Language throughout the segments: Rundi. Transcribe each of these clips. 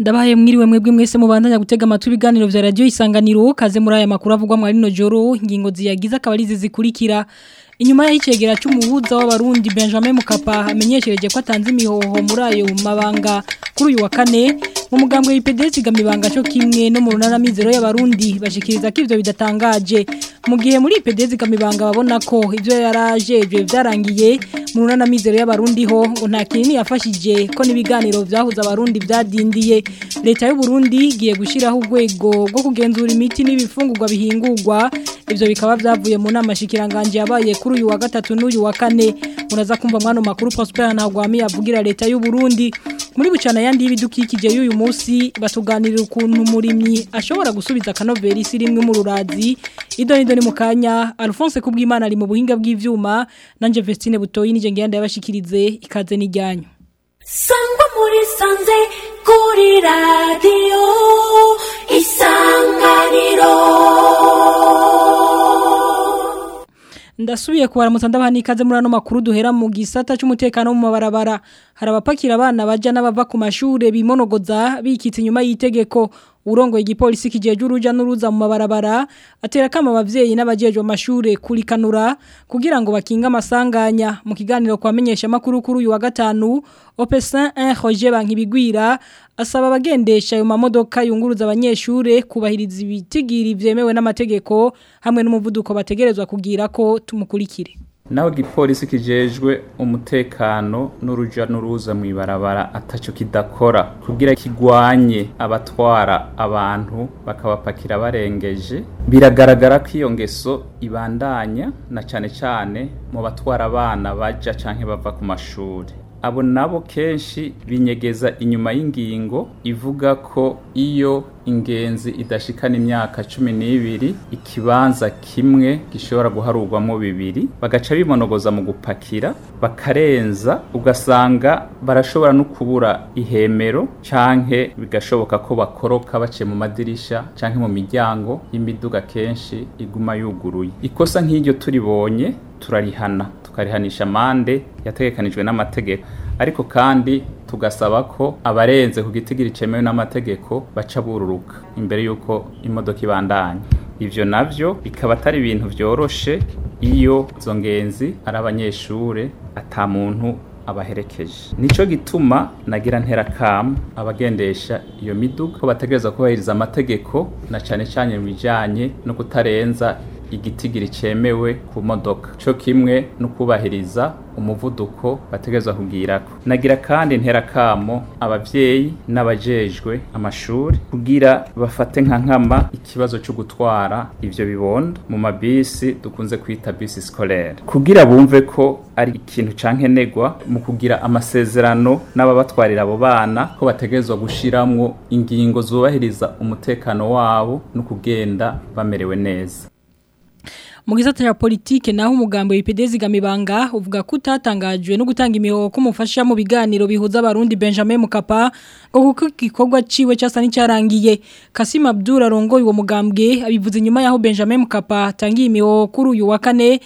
ndabaye mwiriwe mwebwe mwese mubandanya gutega amatwi ibiganiro vya radio isanganiro kaze muri aya makuru avugwa muri no joro ingingo ziyagize akabarizi zikurikira inyuma y'icegera cy'umuhuza w'abarundi Benjamin Mukapa amenyeshereje ko atanze imihoho muri ayo mabanga kuri uyu wa kane mu mugambwe w'IPDS gamibanga cyo kimwe no mu runana mizero y'abarundi bashikiriza ko ivyo bidatangaje mu gihe muri IPDS gamibanga babona ko ivyo yarajejwe vyarangiye mu runana mizero y'abarundi ho ngo nta kinini yafashije ko nibiganiro vyahuza abarundi vyadindiye leta y'u Burundi giye gushiraho urwego rwo kugenzura imiti n'ibifungurwa bihingurwa ivyo bikaba vyavuye mu nama shikiranganje yabaye kuri uyu wa gatatu n'uyu wa kane muraza kumva mwano makuru Prosper Ntagwami avugira leta y'u Burundi muri bucana yandi y'ibidukikije y'uyu munsi batuganirira ukuntu murimyi ashobora gusubiza kanoveri sirimwe mu rurazi idoni doni mu kanya Alphonse kubwimana ari mu buhinga bw'ivyuma nanje Vestine butoyi nije ngenda yabashikirize ikaze n'ijyanyo Sangwa muri sanze kuri radio isanganiro Ndasubiye kubaramutsa ndabana ikaze muri ano makuru duhera mu gisata cy'umutekano mu mabarabara hari abapakira abana baja n'abava ku mashure bimonogoza bikitse inyuma y'itegeko urongo igipolisi kijeje uruja n'uruza mu mabarabara atera kama abavyeyi n'abajeje amashure kurikanura kugira ngo bakinga amasanganya mu kiganiro kwamenyesha makuru kuri uyu wa gatanu Opesin 1 Roger Bankibigwira asaba abagendesha ayo mamodoka yunguruza abanyeshure kubahiriza ibitigiri vyemewe n'amategeko hamwe n'umuvuduko bategerezwa kugira ko tumukurikire naho igipolisi kijejwe umutekano n'uruja n'uruza mu ibarabara ataco kidakora kugira kigwanye abatwara abantu bakabapakira barengeje biragaragara ko iyo ngeso ibandanya na cane cane mu batwara abana baja canke bava ku mashuri abo nabo kenshi binyegeza inyuma y'ingingo ivuga ko iyo ingenzi idashikana imyaka cumi n'ibiri ikibanza kimwe gishobora guharurwamo bibiri bagaca bimonogoza mu gupakira bakarenza ugasanga barashobora no kubura ihemero canke bigashoboka ko bakoroka baciye mu madirisha canke mu miryango y'imiduga kenshi iguma yuguruye ikosa nk'iryo turibonye turarihana tukarihanisha amande yategekanijwe n'amategeko ariko kandi tugasaba ko abarenze ku gitigiri cemewe n'amategeko baca bururuka imbere y'uko imodoka ibandanya ivyo navyo bikaba atari ibintu vyoroshe iyo izo ngenzi ari abanyeshure ata muntu abaherekeje nico gituma nagira ntera kam abagendesha iyo miduga ko bategereza kubahiriza amategeko na cane cane mu bijanye no kutarenza igitigiri cemewe ku modoka co kimwe no kubahiriza umuvuduko bategerezwa kugirako nagira kandi ntera kamo abavyeyi n'abajejwe amashuri kugira bafate nka nkama ikibazo cyo gutwara ivyo bibondo mu mabisi dukunze kwita bisi scolaire kugira bumve ko ari ikintu cankenegwa mu kugira amasezerano n'ababatwarira abo bana ko bategerezwa gushiramwo ingingo zubahiriza umutekano wabo no kugenda bamerewe neza mu gisata cya politike naho umugambi w'IPDZ gamibanga uvuga ko utatangajwe no gutanga imihoho ko mufasha mu biganiro bihuza abarundi Benjamin Mukapa ngo kuko igikorwa ciwe cyasa n'icyarangiye Kasim Abdul arongoye uwo mugambwe abivuze nyuma yaho Benjamin Mukapa tangiye imihoho kuri uyu wa kane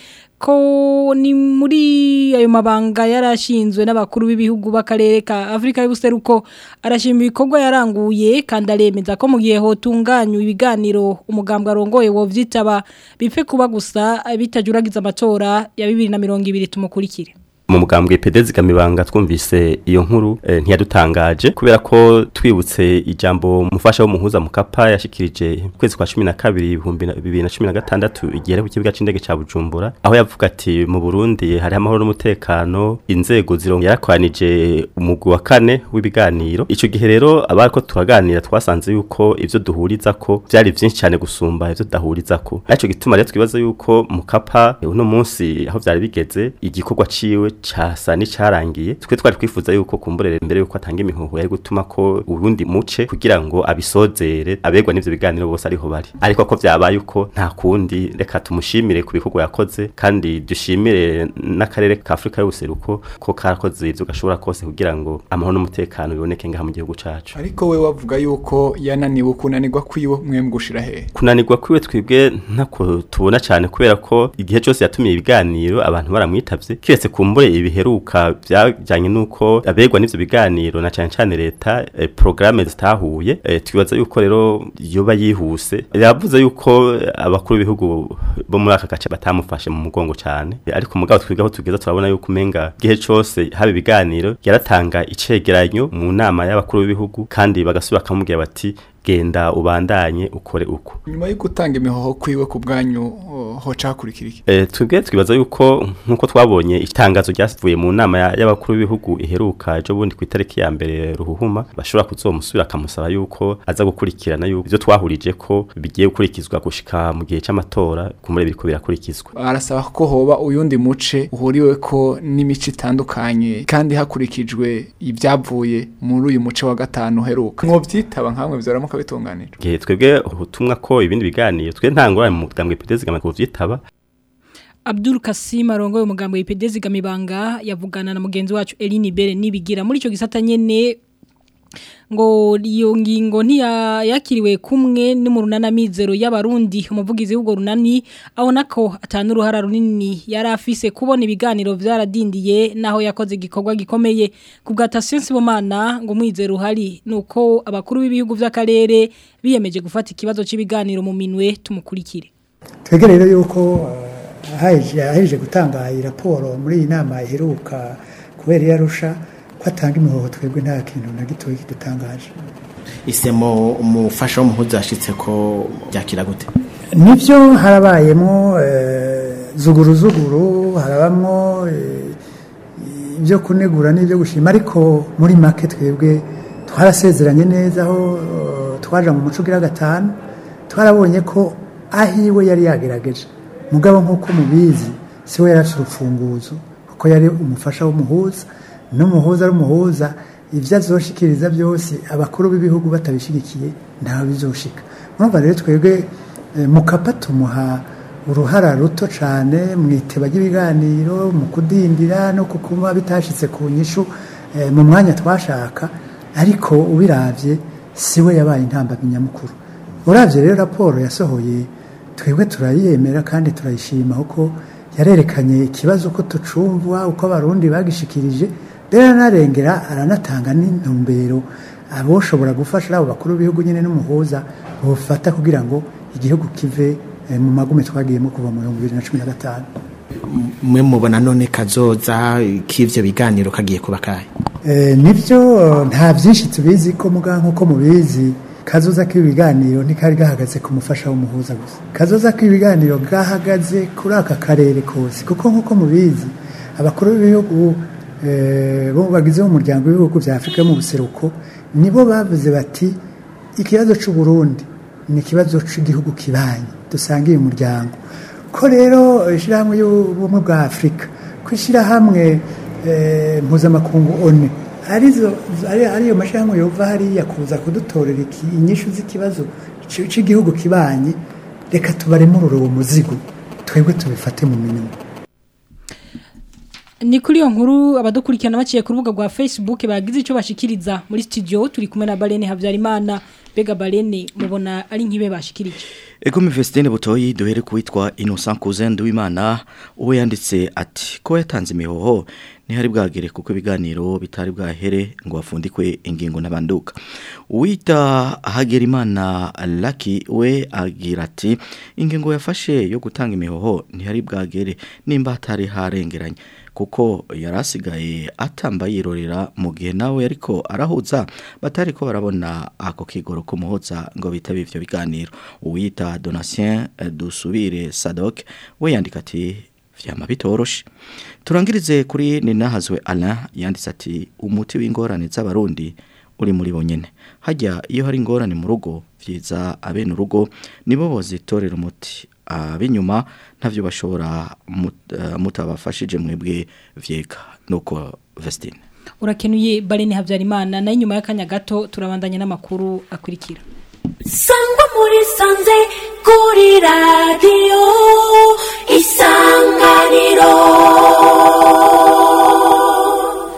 ko ni muri ayo mabanga yarashinzwe n'abakuru b'ibihugu b'akarere ka Afrika y'ubuseruko arashima ibikorwa yaranguye kandi aremeza ko mu gihe hotunganywa ibiganiro umugambwe arongoye wo vyitaba bipfe kuba gusa bitajuragiza amatora ya 2020 tumukurikire mu mugambwe pedezi gamibanga twumvise iyo nkuru e, ntiyadutangaje kubera ko twibutse ijambo mufasha w'umuhuza mukapa yashikirije kwezi kwa 12 2016 igihe ku kibuga c'indege ca Bujumbura aho yavuga ati mu Burundi hari amahoro n'umutekano inzego zirongo yarakwanije umugwi wa kane w'ibiganiro ico gihe rero abariko turaganira twasanze yuko ivyo duhuriza ko byari byinshi cyane gusumba ivyo dahuriza ko ariko gituma rero twibaza yuko mukapa uno munsi aho byari bigeze igikorwa ciwe casa n'icarangiye twe twari twifuza yuko kumburere mbere yuko atanga imihoho yari gutuma ko urundi muce kugira ngo abisozere abegwa n'ivyo biganiro bose ariho bari ariko ko vyabaye uko nta kundi reka tumushimire ku bikorwa yakoze kandi dushimire n'akarere ka Afrika y'ubuseruko ko karakoze ivyo gashobora kose kugira ngo amahoro n'umutekano biboneke ngaha mu gihugu cacu ariko we wavuga yuko yananiwe kunanirwa kwiwe mwe gushira he kunanirwa kwiwe twebwe ntako tubona cyane kubera ko igihe cyose yatumiye ibiganiro abantu baramwitavye kiretse kumbure ibiheruka byajyanye nuko abegwa n'ivyo biganiro na cyane cyane leta eh, programme zitahuye eh, twibaza yuko rero yoba yihuse yavuze yuko abakuru b'ibihugu bo muri aka gace batamufashe mu mugongo cyane Eh, ariko mugabo twigaho tugeza turabona yuko umenga gihe cose haba ibiganiro yaratanga icegeranyo mu nama y'abakuru b'ibihugu kandi bagasubira bakamubwira bati genda ubandanye ukore uko nyuma yo gutanga imihoho kwiwe ku bwanyu oh, hoca hakurikira iki Eh, twebwe twibaza yuko nkuko twabonye itangazo ryavuye mu nama ya- y'abakuru b'ibihugu iheruka ejo bundi ku itariki ya mbere ruhuhuma bashobora kuzomusubira akamusaba yuko aza gukurikirana yuko ivyo twahurije ko bigiye gukurikizwa gushika mu gihe c'amatora kumure biriko birakurikizwa arasaba ko hoba uyundi muce uhuriwe ko n'imico itandukanye kandi hakurikijwe ibyavuye muri uyu muce wa gatanu uheruka mwovyitaba nkamwe vyoramuka bitunganijwe gihe twebwe ubutumwa ko ibindi biganiro twe nta ngorane mu mugambwe PDS gama kuvyitaba Abdul Kasim arongoye umugambo w'IPD zigamibanga yavugana na mugenzi wacu Eline Bere nibigira muri ico gisata nyene ngo iyo ngingo ntiya yakiriwe kumwe n'umurunana mizero y'abarundi umuvugizi w'ubwo runani abona ko atanu uruhara runini yari afise kubona ibiganiro vyaradindiye naho yakoze igikorwa gikomeye ku bwa Tasiensi Bomana ngo mwizero uhari nuko abakuru b'ibihugu vy'akarere biyemeje gufata ikibazo c'ibiganiro mu minwe tumukurikire twebwe rero yuko eh, ahaje aheje gutanga iyi raporo muri iyi nama iheruka kubera iyo arusha ko atanga imihoho twebwe nta kintu na gitoya kidutangaje isemo umufasha w'umuhuza yashitse ko byakira gute nibyo harabayemo eh, zuguru zuguru harabamwo eh, ibyo kunegura n'ibyo gushima ariko muri make twebwe twarasezeranye neza aho eh, twaja mu muco ugira gatanu twarabonye ko ahiwe yari yagerageje mugabo nk'uko mubizi siwe yari afite urufunguzo kuko yari umufasha w'umuhuza n'umuhuza ari umuhuza ibyo azoshikiriza byose abakuru b'ibihugu batabishigikiye ntawe bizoshika urumva rero twebwe eh, mukapa tumuha uruhara ruto cyane mu iteba ry'ibiganiro mu kudindira no kukuba bitashitse ku nyishu eh, mu mwanya twashaka ariko ubiravye siwe yabaye intambamyi nyamukuru uravye rero raporo yasohoye twebwe turayemera kandi turayishima kuko yarerekanye ikibazo ko tucumva uko abarundi bagishikirije rero aranarengera aranatanga n'intumbero aboshobora gufasha abo bakuru b'ibihugu nyine n'umuhuza bufata kugira ngo igihugu kive eh, mu magume twagiyemo kuva mu bihumbi bibiri na cumi na gatanu mwe mubona none kazoza k'ivyo biganiro kagiye kuba kahe Eh, nibyo nta byinshi tubizi ko muga nk'uko mubizi kazoza k'ibiganiro ntikari gahagaze ku mufasha w'umuhuza gusa kazoza k'ibiganiro gahagaze kuri aka karere kose kuko nk'uko mubizi abakuru b'ibihugu eh, bo bagize umuryango w'ibihugu bya afurika yo mu buseruko nibo bavuze bati ikibazo cy'u Burundi ni ikibazo cy'igihugu kibanyi dusangiye umuryango ko rero ishyirahamwe y'ubumwe bwa afurika ko ishyirahamwe eh, mpuzamakungu one arizo ari ariyo mashyirahamwe yova hariya kuza kudutorera iki- inyishu z'ikibazo c- cy'igihugu kibanyi reka tubaremurure uwo muzigo twebwe tubifate mu minwe Ni kuri iyo nkuru abadukurikirana baciye ku rubuga rwa Facebook bagize icyo bashikiriza muri studio turi kumwe na Balene Havyarimana bega Balene mubona ari nkibe bashikirije Ego Mivestine Butoyi duhere kuwitwa Innocent Cousin Duwimana uwo yanditse ati ko yatanze imihoho ntihari bwagere kuko ibiganiro bitari bwahere ngo bafundikwe ingingo n'abanduka uwita Hagerimana Lucky we agira ati ingingo yafashe yo gutanga imihoho ntihari bwagere nimba hatari harengeranye kuko yarasigaye atamba yirorera mu gihe nawe ariko arahuza batari ko barabona ako kigoro kumuhoza ngo bitabe ivyo biganiro uwita Donatien eh, Dusubire Sadok we yandika ati vyama bitoroshe turangirize kuri ninahazwe Alain yanditse ati umuti w'ingorane z'abarundi uri muri bonyene hajya iyo hari ingorane mu rugo vyiza abene urugo nibo bozitorera umuti abinyuma ntavyo bashobora mut- eh, mutabafashije mwebwe vyega nuko Vestine urakenuye Balene Havyarimana nayo nyuma y'akanya gato turabandanya n'amakuru akurikira sangwa muri sanze kuri radiyo isanganiro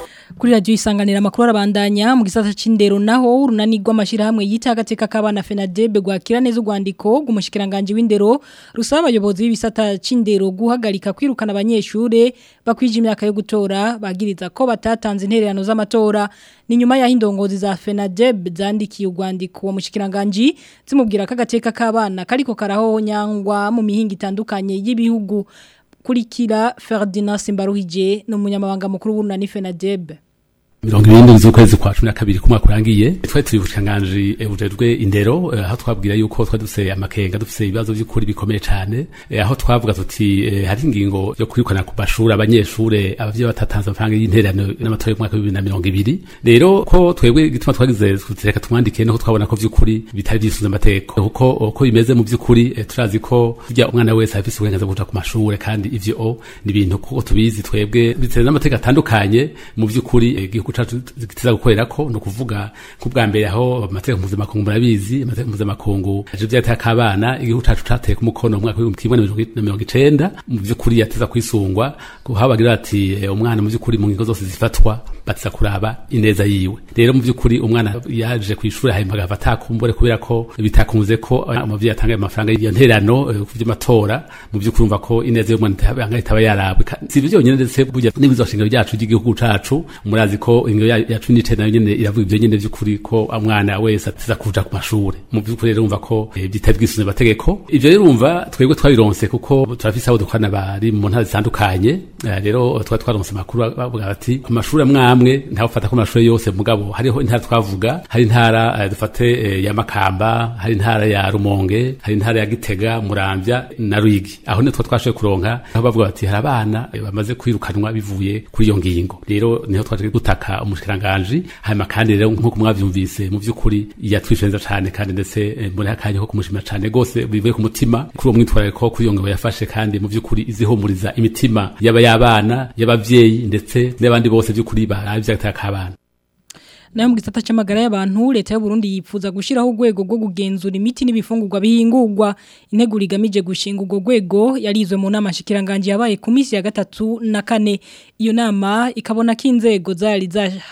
kuri radio isanganira makuru arabandanya mu gisata c'indero naho urunani rw'amashira hamwe yitagateka kabana FENADEB gwakira neza urwandiko gumushikiranganje w'indero rusaba abayobozi b'ibisata c'indero guhagarika kwirukana abanyeshure bakwije imyaka yo gutora bagiriza ko batatanze intererano z'amatora ni nyuma ya indongozi za FENADEB zandikiye urwandiko wa mushikiranganje zimubwira ko agateka kabana kariko karaho nyangwa mu mihinga itandukanye y'ibihugu kurikira Ferdinand Simbaruhije no munyamabanga mukuru w'urunani FENADEB mirongo irindwi z'ukwezi kwa cumi na kabiri kumwaka urangiye twari turi bushikiranganji bujejwe indero aho twabwira yuko twari dufise amakenga dufise ibibazo by'ukuri bikomeye cyane aho twavuga tuti hari ingingo yo kwirukana ku mashuri abanyeshure abavyeyi batatanze amafaranga y'intererano n'amatora y'umwaka w'ibibiri na mirongo ibiri rero ko twebwe gituma twagize reka tumwandike no twabona ko vy'ukuri bitari vyisunze amategeko kuko uko bimeze mu vy'ukuri turazi ko burya umwana wese afise uburenganzira bwo kuja ku mashure kandi ivyo ni ibintu kuko tubizi twebwe bitewe n'amategeko atandukanye mu vy'ukuri igihugu cacu gitiza gukorera ko no kuvuga kubwa mbere aho amategeko mpuzamakungu murabizi amategeko mpuzamakungu aje vyateye akabana igihugu cacu cateye ku mukono mu mwaka w'ibihumbi kimwe na mirongo icenda mu vy'ukuri yateza kwisungwa kuho bagira ati umwana mu vy'ukuri mu ngingo zose zifatwa batiza kuraba ineza yiwe rero mu vy'ukuri umwana yaje kw'ishuri hanyuma agava atakumbure kubera ko bitakunze ko umuvyeyi atanga amafaranga y'iyo nterano ku vy'amatora mu vy'ukuri umva ko ineza y'umwana itaba yarabwe si ivyo vyonyene ndetse burya n'ibizoshinga ryacu ry'igihugu cacu murazi ko ingo ya cumi n'icenda nayo nyene iravuga ivyo nyene vy'ukuri ko umwana wese atiza kuja ku mashure mu vy'ukuri rero umva ko bitari bwisunze amategeko ivyo rero umva twebwe twabironse kuko turafise abo dukorana bari mu ntara zitandukanye rero twari twaronse amakuru bavuga bati ku mashure amwe amwe ntawe ufata ko amashure yose mugabo hariho intara twavuga hari intara dufate ya Makamba hari intara ya Rumonge hari intara ya Gitega Muramvya na Ruyigi aho niho twa twashoboye kuronka aho bavuga bati hari abana bamaze kwirukanwa bivuye kuri iyo ngingo rero niho twaje gutaka umushikiranganje hanyuma kandi rero nkuko mwavyumvise mu vy'ukuri yatwishenza cane kandi ndetse muri akanya ko kumushima cane gose bivuye ku mutima kuri uwo mwitwarariko kuri iyo ngingo yafashe kandi mu vy'ukuri izihumuriza imitima yaba y'abana y'abavyeyi ndetse n'abandi bose vy'ukuri baravye atakabana nayo mu gisata c'amagara y'abantu leta y'u Burundi yipfuza gushiraho urwego rwo kugenzura imiti n'ibifungurwa bihingurwa integuro igamije gushinga urwo rwego yarizwe mu nama shikiranganje yabaye ku minsi ya gatatu na kane iyo nama ikabona ko inzego zari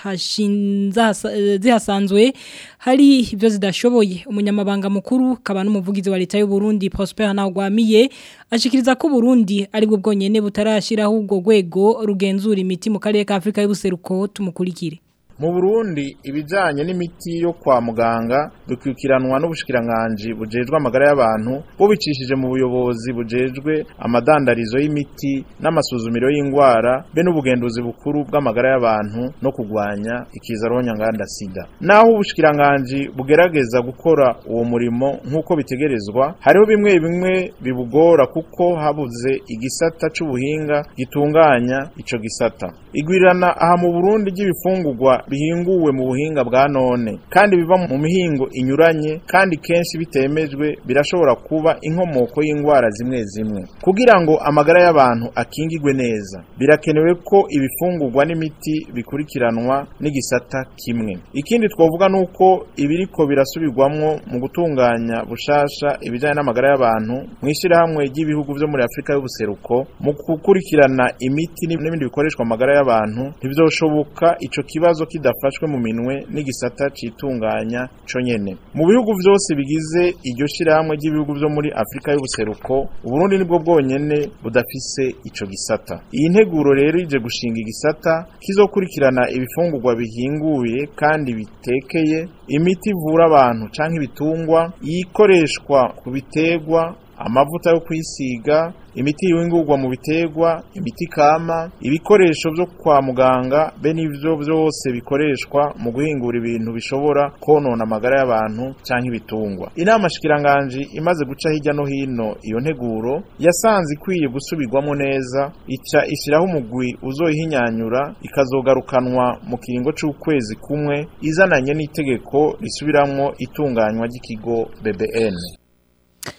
zahashinza zihasanzwe hari ibyo zidashoboye umunyamabanga mukuru kaba n'umuvugizi wa leta y'u Burundi Prosper Ntagwamiye ashikiriza ko Burundi ari bwo bwonyene butarashiraho urwo rwego rugenzura imiti mu karere ka Afrika y'ubuseruko tumukurikire mu Burundi ibijanye n'imiti yo kwa muganga bikwikiranwa n'ubushikiranganje bujejwe amagara y'abantu bubicishije mu buyobozi bujejwe amadandarizo y'imiti n'amasuzumiro y'ingwara be n'ubugenduzi bukuru bw'amagara y'abantu no kugwanya ikiza nganda sida naho ubushikiranganje bugerageza gukora uwo murimo nk'uko bitegerezwa hariho bimwe bimwe bibugora kuko habuze igisata c'ubuhinga gitunganya ico gisata igwirirana aha mu Burundi ry'ibifungurwa bihinguwe mu buhinga bwa none kandi biva mu mihingo inyuranye kandi kenshi bitemejwe birashobora kuba inkomoko y'indwara zimwe zimwe kugira ngo amagara y'abantu akingigwe neza birakenewe ko ibifungurwa n'imiti bikurikiranwa n'igisata kimwe ikindi twavuga nuko ibiriko birasubirwamwo mu gutunganya bushasha ibijanye n'amagara y'abantu mu ishyirahamwe ry'ibihugu vyo muri Afrika y'ubuseruko mu gukurikirana imiti n'ibindi bikoreshwa amagara y'abantu ntivyoshoboka ico kibazo kidafashwe mu minwe n'igisata citunganya co nyene mu bihugu vyose bigize iryo shirahamwe ry'ibihugu vyo muri Afrika y'ubuseruko Uburundi nibwo bwonyene budafise ico gisata iyi nteguro rero ije gushinga igisata kizokurikirana ibifungurwa bihinguye kandi bitekeye imiti ivura abantu canke ibitungwa yikoreshwa ku biterwa amavuta yo kwisiga imiti yingurwa mu biterwa imiti kama ibikoresho byo kwa muganga be n'ivyo byose bikoreshwa mu guhingura ibintu bishobora konona amagara y'abantu canke ibitungwa inama shikiranganje imaze guca hirya no hino iyo nteguro yasanze ikwiye gusubirwamo neza ica ishiraho umugwi uzoyihinyanyura ikazogarukanwa mu kiringo c'ukwezi kumwe izananye n'itegeko risubiramwo itunganywa ry'ikigo BBN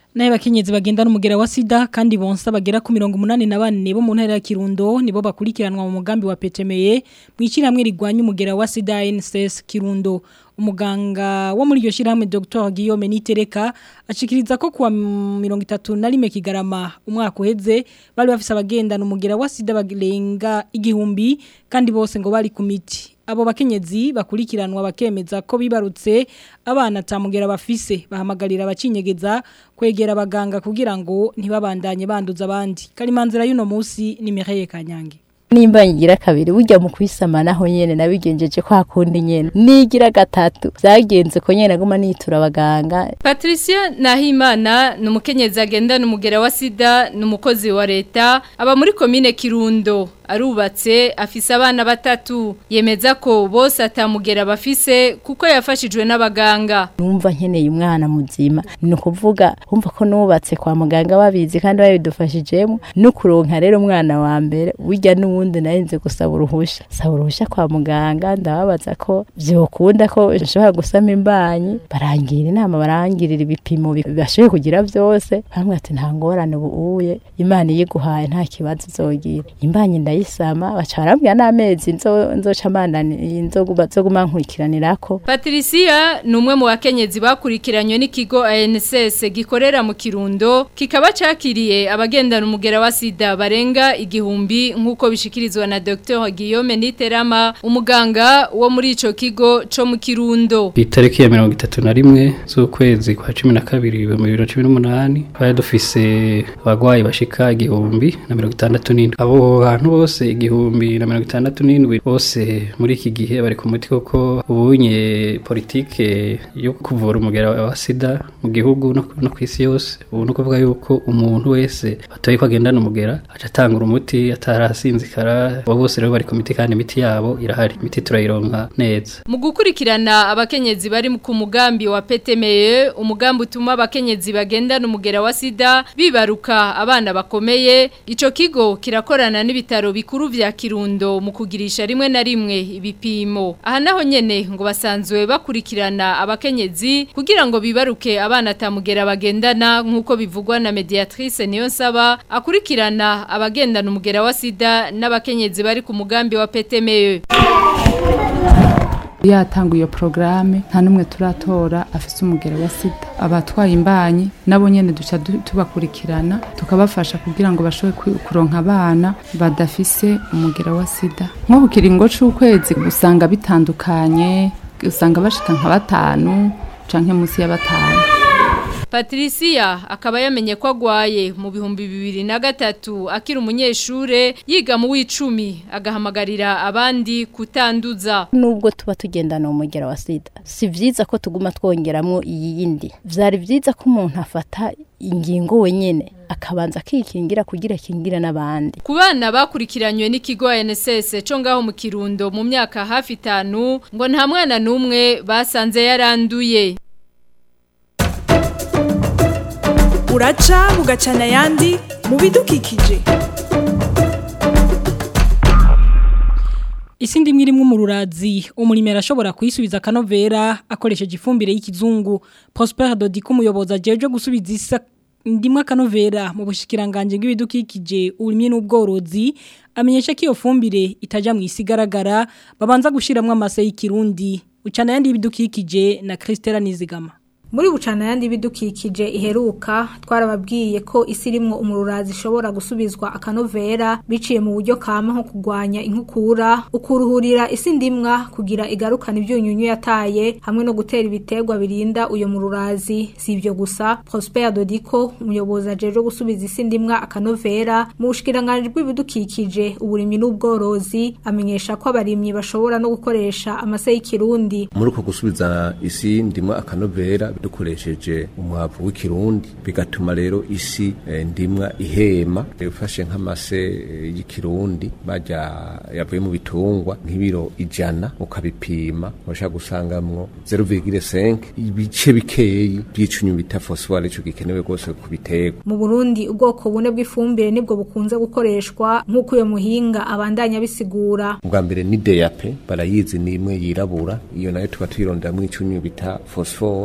Naye bakenyezi bagenda n'umugera wa sida kandi bonsa bagera ku 184 bo mu ntara ya Kirundo nibo bakurikiranwa mu mugambi wa PTME mwikiramwe rigwanya umugera wa sida NSS Kirundo umuganga wo muri iryo shiramwe Dr Guillaume Nitereka ashikiriza ko kuwa 31 kigarama umwaka uheze bari bafise abagendana umugera wa sida bagirenga igihumbi kandi bose ngo bari ku miti abo bakenyezi bakurikiranwa bakemeza ko bibarutse abana tamugera bafise bahamagarira abacinyegeza kwegera abaganga kugira ngo ntibabandanye banduza abandi karimanzira y'uno munsi ni Mireille Kanyange nimba ngira kabiri burya mu kwisama naho nyene nabigenjeje kwa kundi nyene nigira gatatu byagenze ko nyene aguma nitura abaganga Patricia Nahimana ni umukenyezi agendana umugera wa sida ni umukozi wa leta aba muri komine Kirundo arubatse afise abana batatu yemeza ko bose atamugera bafise kuko yafashijwe n'abaganga numva nkeneye umwana muzima ni ukuvuga umva ko nubatse kwa muganga babizi kandi babidufashijemo no kuronka rero umwana wa mbere burya n'ubundi narinze gusaba uruhusha saba uruhusha kwa muganga ndababaza ko byokunda ko nshobora gusama imbanyi barangira inama barangirira ibipimo bashoboye kugira byose bamwe ati nta ngorane ubuye imana iyiguhaye nta kibazo uzogira imbanyi ndayisama baca barambwira n'amezi nzoca amana nzoguma nkurikiranirako Patricia ni umwe mu bakenyezi bakurikiranywe n'ikigo ANSS gikorera mu Kirundo kikaba cakiriye abagendana umugera wa sida barenga igihumbi nk'uko bishikirizwa na Dr Guillaume Niterama umuganga wo muri ico kigo co mu Kirundo itariki ya mirongo itatu na rimwe z'ukwezi kwa cumi na kabiri mu bibiri na cumi n'umunani twari dufise abagwayi bashika igihumbi na mirongo itandatu n'indwi abo bantu bose igihumbi na mirongo itandatu n'indwi bose muri iki gihe bari ku muti koko ubunye politike yo kuvura umugera wa sida mu gihugu no, no ku isi yose ubu ni ukuvuga yuko umuntu wese batoye ko agendana umugera aca atangura umuti atarasinzikara abo bose rero bari ku miti kandi imiti yabo irahari imiti turayironka neza mu gukurikirana abakenyezi bari ku mugambi wa PTME umugambi utuma abakenyezi bagendana umugera wa sida bibaruka abana bakomeye ico kigo kirakorana n'ibitaro bikuru vya Kirundo mu kugirisha rimwe na rimwe ibipimo aha naho nyene ngo basanzwe bakurikirana abakenyezi kugira ngo bibaruke abana tamugera bagendana nkuko bivugwa na mediatrice niyo nsaba akurikirana abagendana umugera wa sida n'abakenyezi bari ku mugambi wa PTME yatanga iyo porogaramu nta n'umwe turatora afite umugero wa sida abatwaye imbanyi nabo nyine duca tubakurikirana tukabafasha kugira ngo bashobore kuronka abana badafise umugero wa sida nko ku kiringo cy'ukwezi usanga bitandukanye usanga bashika nka batanu canke munsi ya batanu Patricia akaba yamenye ko agwaye mu bihumbi bibiri na gatatu akiri umunyeshure yiga mu w'icumi agahamagarira abandi kutanduza nubwo tuba tugendana umugera wa sida si vyiza ko tuguma twongeramo iyi yindi vyari vyiza ko umuntu afata ingingo wenyene akabanza akikingira kugira kingira n'abandi ku bana bakurikiranywe n'ikigo NSS cyo ngaho mu Kirundo mu myaka hafi itanu ngo nta mwana n'umwe basanze yaranduye uraca bugacana ayandi mu bidukikije isi ndimwe irimo umururazi umurimi arashobora kuyisubiza akanovera akoresheje ifumbire y'ikizungu Prosper Dodiko umuyobozi ajeje gusubiza isa ndimwe akanovera mu bushikiranganje bw'ibidukikije uburimye n'ubworozi amenyesha ko iyo fumbire itaja mu isi igaragara babanza gushiramwo amase y'ikirundi ucana yandi y'ibidukikije na Christela Nizigama muri bucana yandi bidukikije iheruka twarababwiye ko isi irimwo umururazi ishobora gusubizwa akanovera biciye mu buryo kama nko kugwanya inkukura ukuruhurira isi ndimwa kugira igarukana ibyunyunyu yataye hamwe no gutera ibiterwa birinda uyo mururazi si ibyo gusa Prosper Dodiko umuyobozi ajeje gusubiza isi ndimwa akanovera mu bushikiranganje bw'ibidukikije uburimyi n'ubworozi amenyesha ko abarimyi bashobora no gukoresha amase y'ikirundi muri uko gusubiza isi ndimwa akanovera dukoresheje umwavu w'ikirundi bigatuma rero isi e, ndimwa ihema ufashe nk'amase e, y'ikirundi bajya yavuye mu bitungwa nk'ibiro ijana ukabipima urashaka gusangamwo 0,5 ibice bikeyi by'icunyu bita phosphore ico gikenewe rwose ku biterwa mu Burundi ubwoko bune bw'ifumbire nibwo bukunze gukoreshwa nk'uko uyo muhinga abandanya bisigura ubwa mbere ni DAP barayizi ni imwe yirabura iyo nayo tuba tuyironderamwo icunyu bita phosphore n'ikindi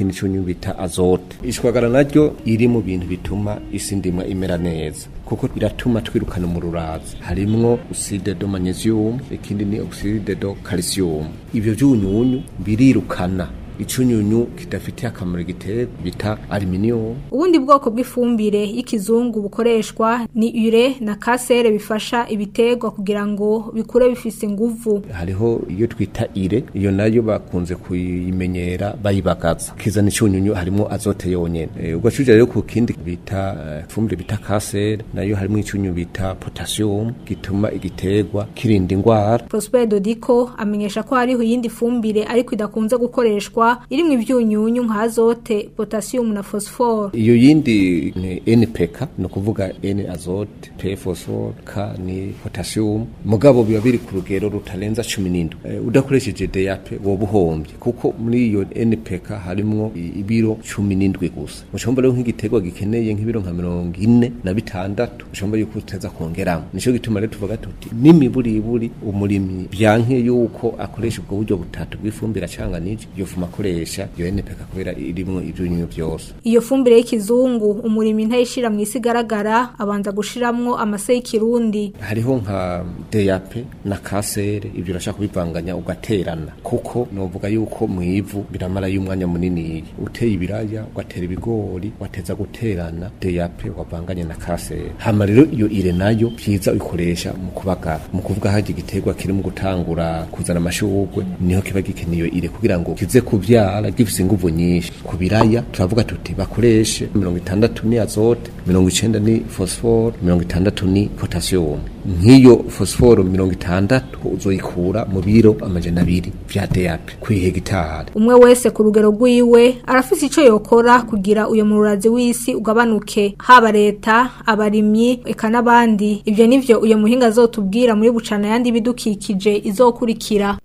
n'ikindi cyunyu bita azote ishwagara naryo iri mu bintu bituma isi ndimwa imera neza kuko iratuma twirukana mu rurazi harimwo oxide de magnesium ikindi ni oxide de calcium ivyo vyunyunyu birirukana icunyunyu kidafitiye akamaro igiterwa bita aluminium ubundi bwoko bw'ifumbire y'ikizungu bukoreshwa ni ure na kasere bifasha ibiterwa kugira ngo bikure bifise inguvu hariho iyo twita ire iyo nayo bakunze kuyimenyera bayibagaza kizana icunyunyu harimo azote yonyene e, ugacuja rero ku kindi bita uh, fumbire bita kasere nayo harimo icyunyu bita potassium gituma igiterwa kirinda ingwara Prosper Dodiko amenyesha ko hariho iyindi fumbire ariko idakunze gukoreshwa irimwo ivyunyunyu nka azote potassium na phosphore iyo yindi ni NPK no kuvuga N azote P phosphore K ni potassium mugabo biba biri ku rugero rutarenza 17 e, udakoresheje DAP woba uhombye kuko muri iyo NPK harimwo ibiro 17 gusa mushomba rero nk'igiterwa gikeneye nk'ibiro nka 40 na bitandatu mushomba yuko uteza kongeramo nico gituma rero tuvuga tuti n'imiburiburi umurimyi byanke yuko akoresha ubwo buryo butatu bw'ifumbire acanganije iyo fuma akoresha iyo NPK kubera irimwo ivyunyunyu byose iyo fumbire y'ikizungu umurimi ntayishira mu isi garagara abanza gushiramwo amase y'ikirundi hariho nka DAP na kasere ibyo urashaka kubivanganya ugaterana kuko novuga yuko mu ivu biramara y'umwanya munini uteye ibiraya ugatera ibigori wateza guterana DAP wavanganye na kasere hama rero iyo ire nayo byiza uyikoresha mu kubagara mu kuvuga haje igiterwa kiri mu gutangura kuzana amashurwe niho kiba gikeneye iyo ire kugira ngo kize kuvyara gifise inguvu nyinshi ku biraya turavuga tuti bakoreshe mirongo itandatu ni azote mirongo icenda ni phosphore mirongo itandatu ni potassium nk'iyo phosphore mirongo itandatu uzoyikura mu biro amajana abiri vya DAP kw'ihegitari umwe wese ku rugero rwiwe arafise ico yokora kugira uyo mururazi w'isi ugabanuke haba leta abarimyi eka n'abandi ivyo nivyo uyo muhinga azotubwira muri bucana yandi bidukikije izokurikira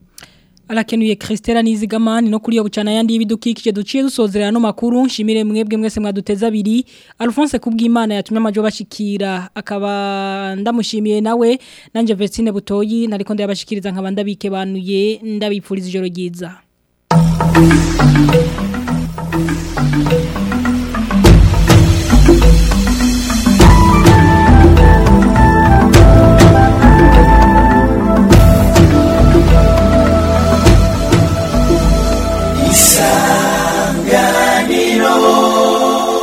Alakenuye Christela Nizigamani no kuri yo bucana yandi y'ibidukikije duciye dusozerera no makuru nshimire mwebwe mwese mwaduteza abiri Alphonse kubw'Imana yatumye amajo bashikira akaba ndamushimiye nawe nanje Vestine Butoyi nariko ndabashikiriza nkabanda bike banuye ndabipfuriza ijoro ryiza